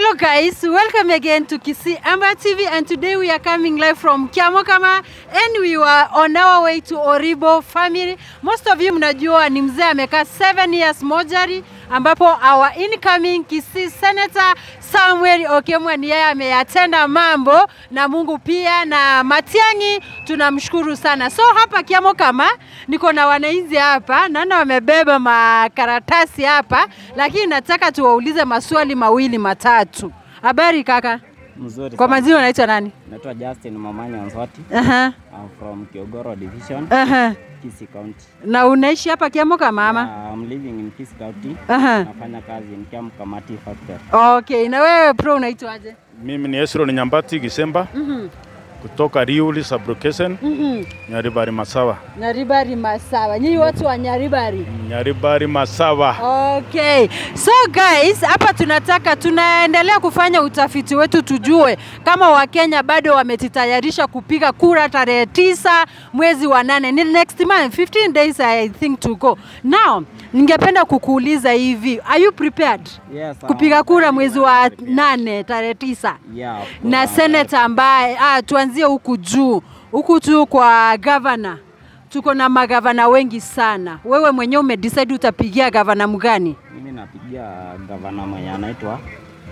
Hello guys, welcome again to Kisii Amber TV and today we are coming live from Kiamokama and we were on our way to Oribo family. Most of you mnajua ni mzee amekaa 7 years mojari ambapo our incoming Kisii Senator Samuel Okemwa ni yeye ameyatenda mambo na Mungu pia na Matiang'i tunamshukuru sana. So hapa Kiamokama niko na wananchi hapa, naona wamebeba makaratasi hapa, lakini nataka tuwaulize maswali mawili matatu. Habari kaka, Mzuri kwa sana. majina unaitwa nani? Naitwa Justin Mamanya Onswati. Aha, I'm from Kiogoro Division, aha. Kisii County. Na unaishi hapa Kiamokama ama? Uh, I'm living in Kisii County. Aha. Nafanya kazi in Kiam Kamati Factory. Okay, na wewe pro unaitwaje? Mimi ni Esron Nyambati Gisemba Mhm, kutoka Riuli Sublocation, mhm. Nyaribari Masawa. Nyaribari Masawa, nyinyi watu wa Nyaribari. Nyaribari Masawa. Okay. So guys, hapa tunataka tunaendelea kufanya utafiti wetu tujue kama Wakenya bado wamejitayarisha kupiga kura tarehe tisa mwezi wa nane. Ni next month, 15 days I think to go. Now, ningependa kukuuliza hivi, are you prepared Yes, kupiga I'm kura very mwezi well wa prepared. nane tarehe tisa? Yeah, of course, na I'm seneta ambaye ah, tuanzie huku juu huku juu kwa gavana tuko na magavana wengi sana wewe mwenyewe umedecide utapigia gavana mgani very- Mimi napigia gavana mwenye anaitwa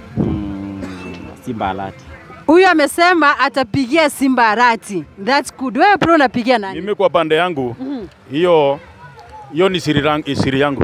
mm, Simba Alati. huyu amesema atapigia simba arati thats good wewe bro unapigia nani Mimi kwa pande yangu hiyo hiyo ni siri, rang- siri yangu.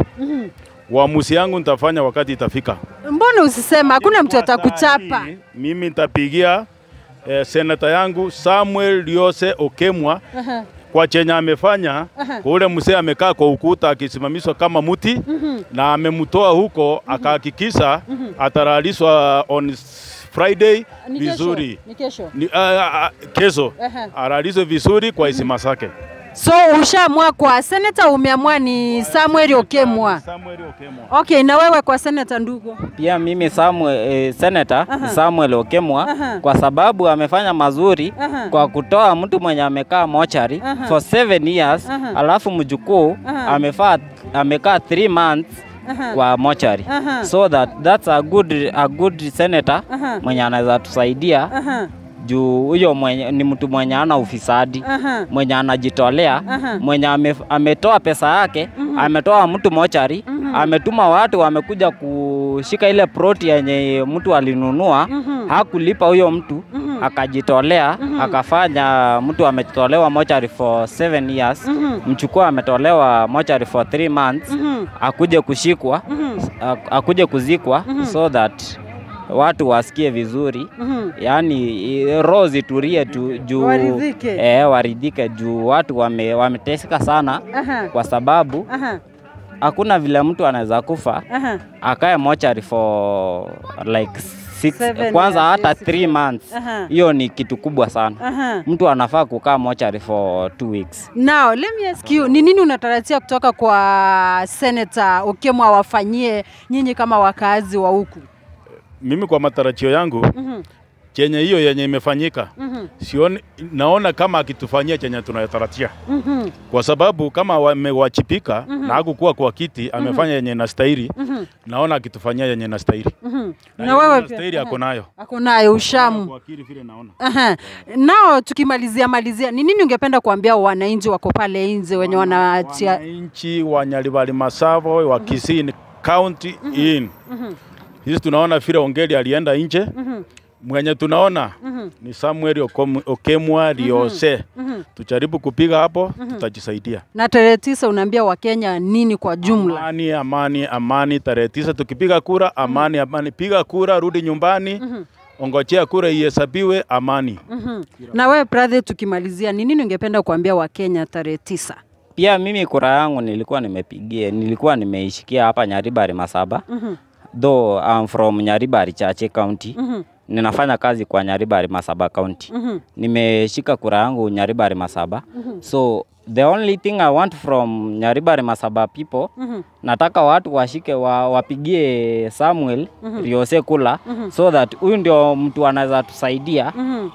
Uamuzi yangu nitafanya wakati itafika. mbona usisema hakuna mtu Kwa saa atakuchapa hii, Mimi nitapigia eh, senata yangu Samuel Liose Okemwa Aha. kwa chenye amefanya kwa ule mzee amekaa kwa ukuta akisimamishwa kama muti na amemtoa huko akahakikisha ataraliswa on s- Friday Ni kesho, vizuri ni kesho ni, uh, uh, kesho Aha. aralizwe vizuri kwa heshima zake. so ushaamua kwa seneta umeamua ni samuel okemwa Samuel Okemwa. okay na wewe kwa seneta ndugu Pia mimi Samuel, eh, Senator Samuel Okemwa Aha. kwa sababu amefanya mazuri Aha. kwa kutoa mtu mwenye amekaa mochari Aha. for seven years Aha. alafu mjukuu Aha. amefaa amekaa three months Aha. kwa mochari Aha. so that that's a good, a good senator Aha. mwenye anaweza tusaidia Aha, juu huyo mwenye, ni mtu mwenye ana ufisadi aha. mwenye anajitolea Aha. mwenye ame, ametoa pesa yake ametoa mtu mochari ametuma watu wamekuja kushika ile proti yenye mtu alinunua hakulipa huyo mtu akajitolea akafanya mtu ametolewa mochari for seven years mchukua ametolewa mochari for three months akuje kushikwa ak- akuje kuzikwa so that watu wasikie vizuri Mhm. yaani i- roho zitulie tu juu Waridhike. eh, waridhike juu watu wame, wameteseka sana Aha. kwa sababu Aha, hakuna vile mtu anaweza kufa aha. akae mochari for like six, Seven kwanza years, hata yes. three months Aha. hiyo ni kitu kubwa sana Aha. mtu anafaa kukaa mochari for two weeks Now, let me ask you, ni nini unatarajia kutoka kwa Senator Okemwa wafanyie nyinyi kama wakazi wa huku? Mimi kwa matarajio yangu chenye hiyo yenye imefanyika sioni, naona kama akitufanyia chenye tunatarajia Mhm, kwa sababu kama wamewachipika na hakukuwa kwa kiti amefanya yenye nastahili, naona akitufanyia yenye nastahili mhm. na Na yenye wewe nastahili pia ako nayo ako nayo ushamu. kwa akili vile naona. Aha. Nao tukimalizia malizia, ni nini ungependa kuambia wananchi wako pale nje wenye wanatia Wananchi wa Nyaribari Masavo wa Kisii County in hizi tunaona vile Ongeri alienda nje mwenye tunaona ni Samuel Okom- Okemwa Liose. Tujaribu kupiga hapo, tutajisaidia. na tarehe tisa unaambia Wakenya nini kwa jumla? Amani, amani, amani. Tarehe tisa tukipiga kura, amani, amani. Piga kura, rudi nyumbani, ongojea kura ihesabiwe, amani. Na wewe brother, tukimalizia, ni nini ungependa kuambia Wakenya tarehe tisa? pia mimi kura yangu nilikuwa nimepigia nilikuwa nimeishikia hapa Nyaribari Masaba though I'm from Nyaribari Chache County ninafanya kazi kwa Nyaribari Masaba County nimeshika kura yangu Nyaribari Masaba so the only thing I want from Nyaribari Masaba people nataka watu washike wa, wapigie Samuel Riose kula so that huyu ndio mtu anaweza tusaidia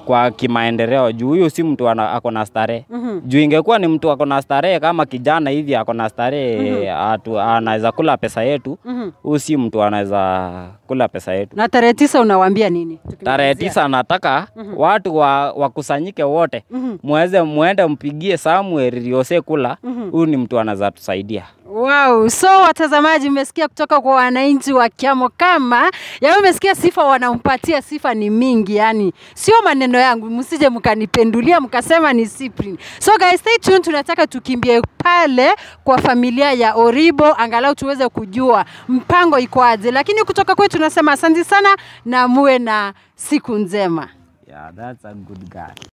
kwa kimaendeleo juu huyu si mtu ana- ako na starehe juu ingekuwa ni mtu ako na starehe kama kijana hivi ako na starehe atu- anaweza kula pesa yetu huyu si mtu anaweza kula pesa yetu Na tarehe tisa unawaambia nini? tarehe tisa nataka watu wa, wakusanyike wote muweze muende mpigie Samuel Riose kula huyu ni mtu anaweza tusaidia Wow, so watazamaji, mmesikia kutoka kwa wananchi wa Kiamo kama yaani, mmesikia sifa wanampatia, sifa ni mingi, yani sio maneno yangu, msije mkanipendulia mkasema ni Cyprian. So guys, stay tuned, tunataka tukimbie pale kwa familia ya Oribo angalau tuweze kujua mpango iko aje, lakini kutoka kwetu tunasema asante sana na muwe na siku njema. yeah, that's a good guy